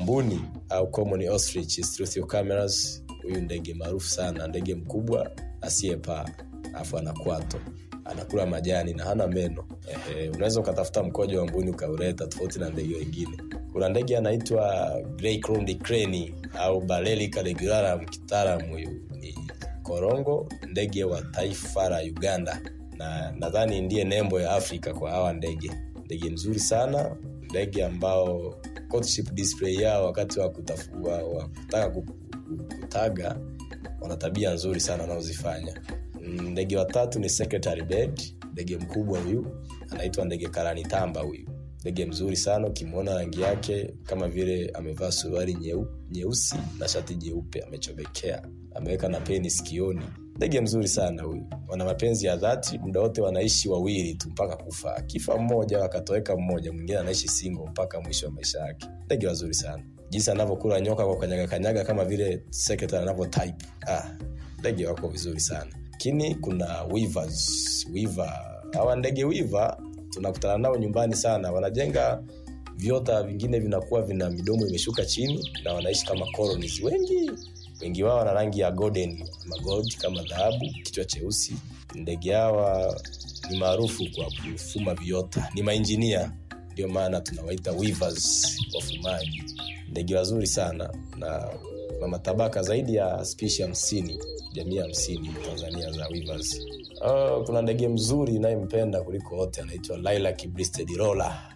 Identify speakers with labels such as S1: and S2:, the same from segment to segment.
S1: mbuni au common ostrich Struthiocamerus. huyu ndege maarufu sana ndege mkubwa asiyepaa alafu ana kwato anakula majani na hana meno Ehe, unaweza ukatafuta mkojo wa mbuni ukauleta tofauti na ndege wengine kuna ndege anaitwa grey crowned crane au Balaelica regularum kitaalamu huyu ni korongo ndege wa taifa la uganda na nadhani ndiye nembo ya afrika kwa hawa ndege ndege mzuri sana ndege ambao courtship display yao wakati wa kutafua wa kutaka ku- ku- kutaga wana tabia nzuri sana wanaozifanya Mm, ndege watatu ni secretary bird ndege mkubwa huyu anaitwa ndege karanitamba huyu ndege mzuri sana ukimwona rangi yake kama vile amevaa suruali nyeu, nyeusi na shati jeupe amechomekea ameweka na peni sikioni ndege mzuri sana huyu wana mapenzi ya dhati muda wote wanaishi wawili tu mpaka kufa akifa mmoja wakatoweka mmoja mwingine anaishi singo mpaka mwisho wa maisha yake ndege wazuri sana jinsi anavyokula nyoka kwa kanyaga kanyaga kama vile secretary anavyo type ah, ndege wako vizuri sana lakini kuna weavers weaver hawa ndege weaver tunakutana nao nyumbani sana wanajenga viota vingine vinakuwa vina midomo imeshuka chini na wanaishi kama colonies wengi wengi wao wana rangi ya golden ama gold kama dhahabu kichwa cheusi ndege hawa ni maarufu kwa kufuma viota ni mainjinia ndio maana tunawaita weavers wafumaji ndege wazuri sana na na matabaka zaidi ya spishi hamsini jamii hamsini tanzania za weavers uh, kuna ndege mzuri inayempenda kuliko wote anaitwa lilac breasted roller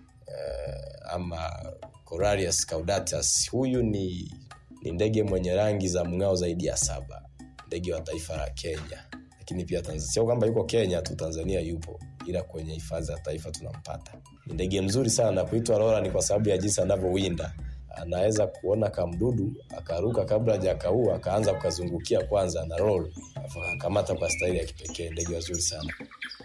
S1: uh, ama coralius caudatus huyu ni ni ndege mwenye rangi za mng'ao zaidi ya saba ndege wa taifa la kenya lakini pia Tanzania. sio kwamba yuko kenya tu tanzania yupo ila kwenye hifadhi za taifa tunampata ni ndege mzuri sana kuitwa rola ni kwa sababu ya jinsi anavyowinda anaweza kuona kamdudu akaruka kabla hajakaua akaanza kukazungukia kwanza na roll alafu akakamata kwa staili ya kipekee ndege wazuri sana